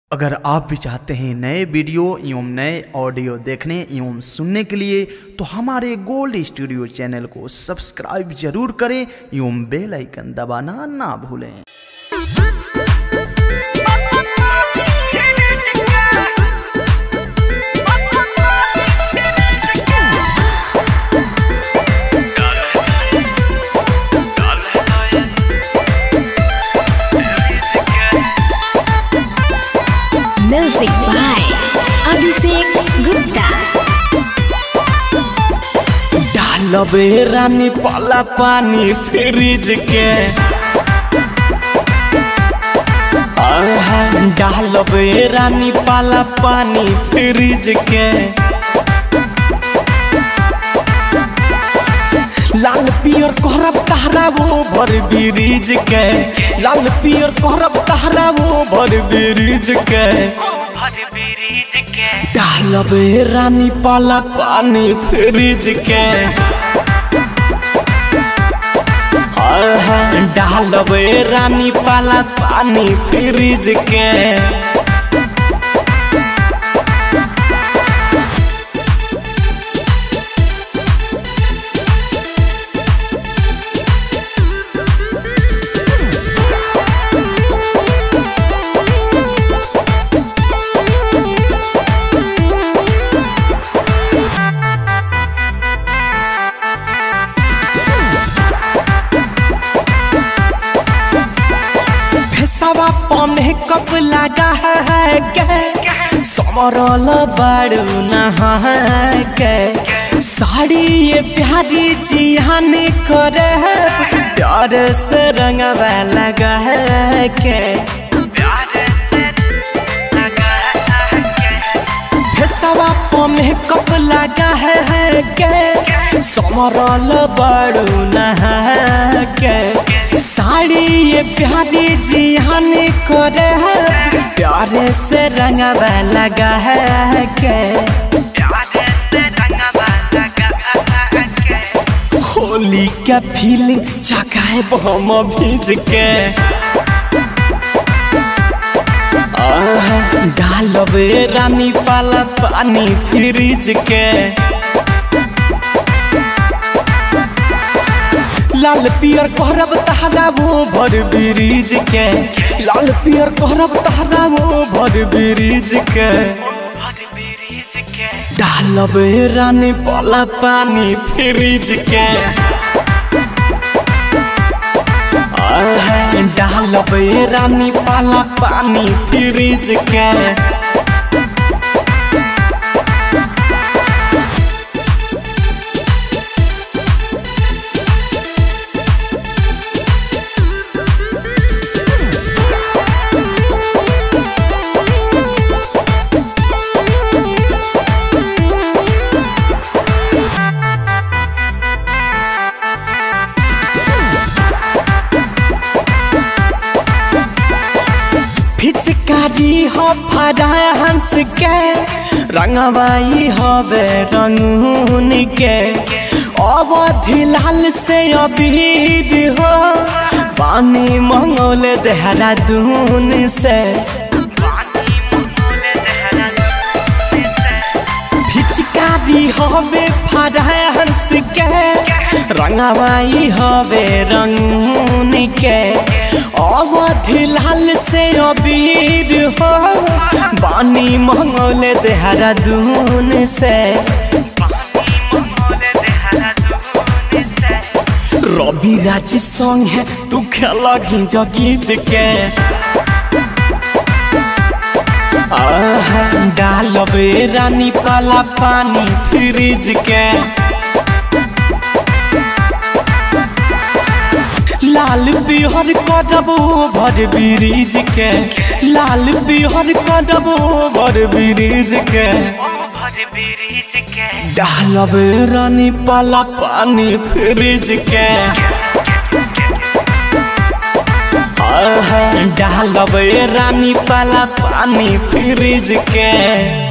अगर आप भी चाहते हैं नए वीडियो एवं नए ऑडियो देखने एवं सुनने के लिए तो हमारे गोल्ड स्टूडियो चैनल को सब्सक्राइब जरूर करें एवं बेल आइकन दबाना ना भूलें Music by Abhishek Gupta. डालबे रानी पाला पानी फ्रिज के आहा, डालबे रानी पाला पानी फ्रिज के लाल पियर करब तहरा वो भर ब्रिज के लाल पियर करब तहरा वो भर ब्रिज के डालबे रानी पाला पानी फ्रिज के आहा, डालबे रानी पाला पानी फ्रिज के फेसवा पमे कब लगा है के समरल बड़ू नहा के साड़ी ये प्यारी जिहान करे प्यार से रंगवा लगा है के फेसवा पमे कब लगा है के समरल बड़ू नहा के साड़ी ये प्यारी जिहान करे है प्यारे से रंगवा लगा है के होली का फीलिंग जगाए हम भीज के आहा, डालबे रानी पाला पानी फ्रिज के लाल पियर कहरब तहरा वो भर ब्रिज के लाल पियर कहरब तहरा वो भर ब्रिज के डालबे रानी पाला पानी फ्रिज के आहा, डालबे रानी पाला पानी फ्रिज के फिचकारी हो फड़ा हंस के रंगवाई हवे रंगून के अवधि लाल से अबीर हो पानी मंगोल देहरादून से फिचकारी हवे फड़ा हंस के रंगवाई हवे रंगून के अवधि लाल से अबीर हो बानी मंगोल देहरादून से रवि राज संग है तू खेला घिंच घिंच के आहा, डालबे रानी पाला पानी फ्रिज के लाल बिहर करबो भर ब्रिज के लाल बिहर करबो भर ब्रिज के डालबे रानी पाला पानी फ्रिज के आहा, डालबे रानी पाला पानी फ्रिज के